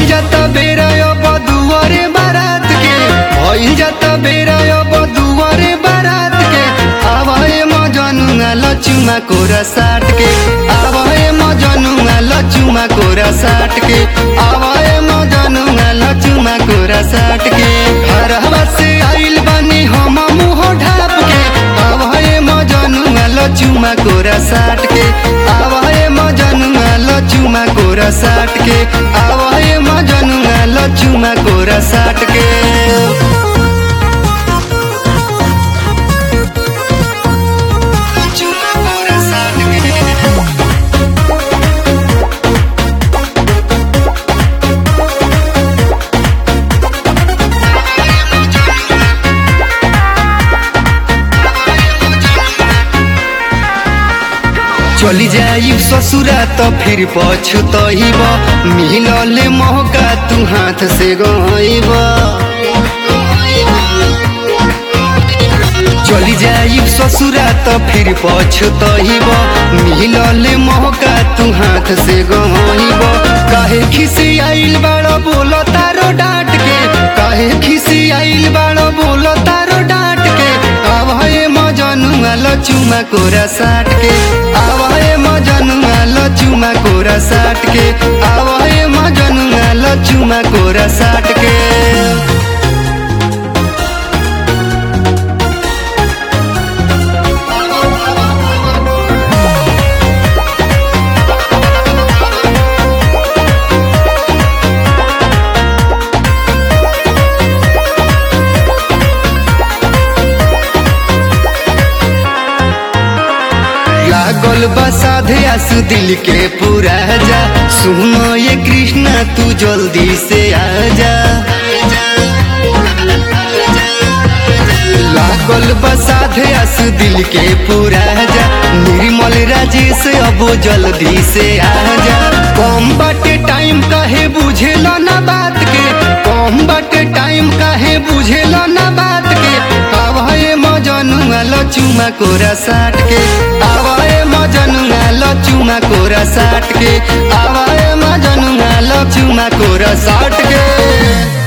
जाता बेरा अब दुआरे बारात के भइल जाता बेरा अब दुआरे बारात के आवाए मजनुआ लचुमा कोरा साट के आवाए मजनुआ लचुमा कोरा साट के आवाए मजनुआ लचुमा कोरा साट के हरवा से आइल बानी हम मुंह ढाप के आवाए मजनुआ लचुमा कोरा साट के आवाए मजनुआ लचुमा कोरा साट के आवाए मजनुआ लचुमा कोरा साट के लचुमा कोरा साट के चली जाई ससुरा तो फिर पछतइब मिलल मौका तू हाथ से गइब चली जाई ससुरा तो फिर पछतइब मिलल मौका तू हाथ से गइब काहे खिसी आइल बाड़ो बोलो तारो डांट के काहे खिसी आइल बाड़ो बोलो तारो डांट के आवाए मजनुआ लचुमा कोरा साट के आवाए मजनुआ लचुमा कोरा साट के आवाए मजनुआ लचुमा कोरा साट के लागल बसाधे आसु दिल के पूरा जा सुनो ये कृष्णा तू जल्दी से आजा लागल बसाधे आसु दिल के पूरा जा निर्मल राजेश अब जल्दी से आजा कम बाटे टाइम काहे बुझेला ना बात के कम बाटे टाइम काहे बुझेला ना बात के आवाए मजनुआ लचुमा कोरा साट के आवाए मजनुआ लचुमा कोरा साट के आवाए मजनुआ लचुमा कोरा साट के